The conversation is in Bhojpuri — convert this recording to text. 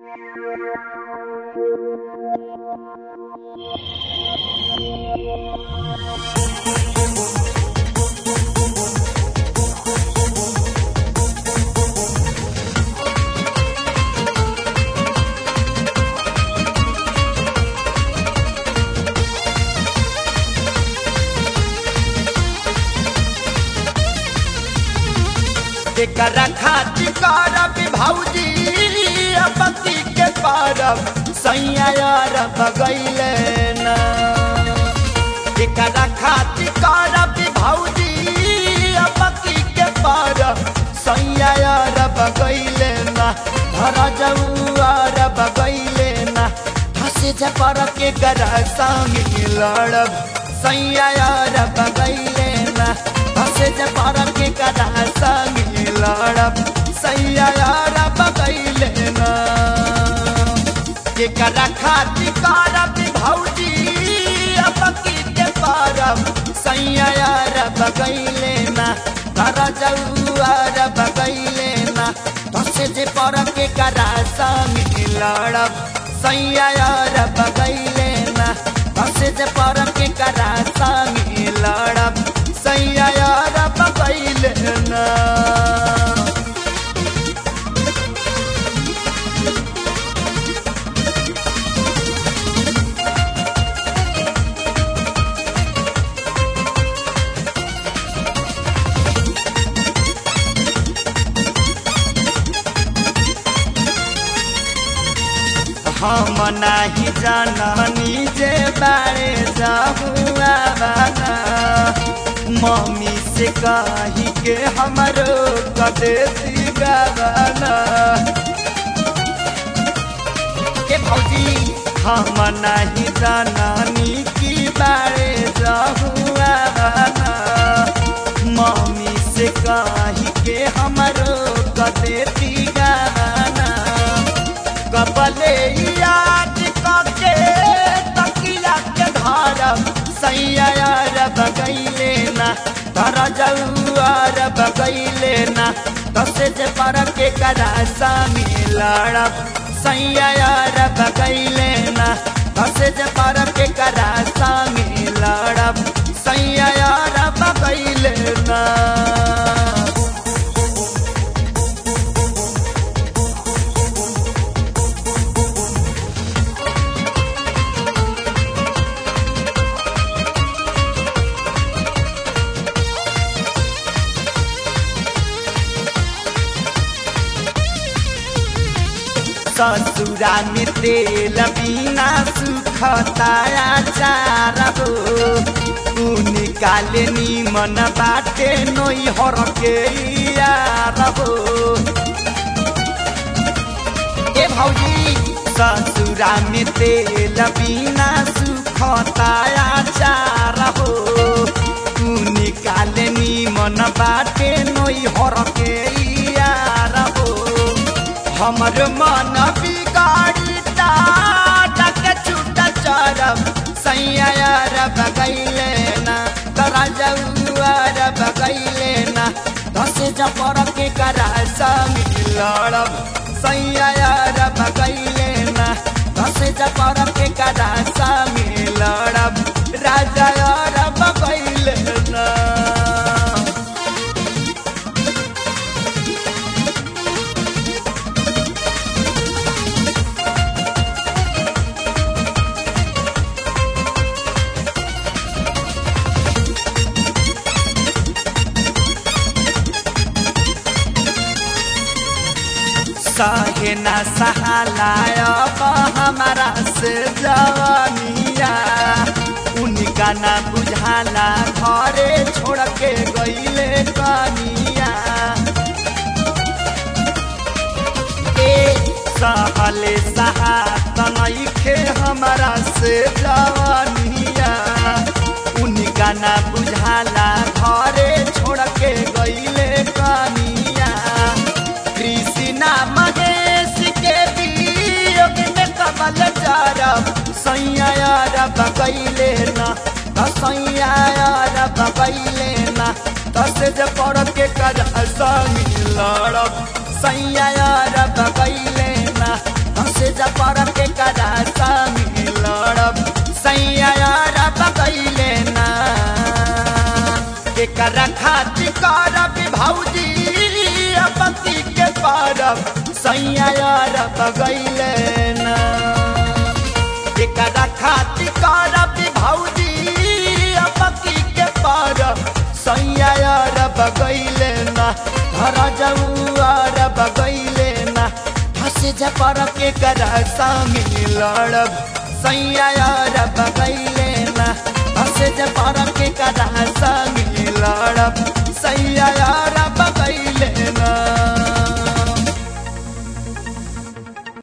एकरा खातिर करब भौजी पति के परब सैया यार बगैले ना एकरा खातिर करब भौजी पति के परब सैया यार बगैले ना धर जौआर बगैले ना हंसे जपर के गरा संग लड़ब सैया यार बगैले ना हंसे जपर के गरा संग लड़ब सैया यार बगैले ना एकरा खातिर करब भौजी पति के परब सैया यार बगैले ना धर जौआर बगैले ना धसे जे पर के गरा संग लड़ब सैया यार बगैले ना धसे जे पर के गरा संग लड़ब सैया यार बगैले ना हम नाही जाननी जे बारे जाहुआ बाना मम्मी से कही के हमरो कदेसी गावाना के भौजी हम नाही जाननी की बारे जाहुआ बाना मम्मी से कही के हमरो कदेसी गावाना कपले याद करके तकिया के धरब सैया यार बगैले ना धर जौआर बगैले ना दसे जे पर के करा सामी लड़ब सैया यार बगैले ना दसे जे पर के करा सामी लड़ब सैया यार बगैले ना ससुरा में तेल बिना सुखताया चार हो तू निकाले नीमन बाटे नोई हर के यार हो ए भौजी ससुरा में तेल बिना सुखताया चार हो तू निकाले नीमन बाटे नोई हर के यार हो हमर मन बिगाड़ी डाक छूट चरब सैया यार बगैले ना तरा जौआर बगैले ना दस जपर के करा संग लड़ब सैया यार बगैले ना दस जपर के करा संग लड़ब राजा यार बगैले ना सहे न सहालाय हमारा से जवानिया उनका ना बुझाला घरे छोड़ के गईले कनिया ए सहले सहात नइखे हमारा से जवानिया उनका ना बुझाला घरे छोड़ के गईले कनिया कृष्णा महेश के वियोग में कमल चारब सैया यार बगैले ना सैया यार बगैले ना दस जे पड़ के कर संग लड़ब सैया यार बगैले ना दस भौजी अपकी के पारब सैया यार बगैले ना एकरा खातिर करब भौजी अपकी के पारब सैया यार बगैले ना घर जौआर बगैले ना फंस जा पर के करा संगे लड़ब सैया यार बगैले ना फंस जा पर के करा संगे लड़ब सैया यार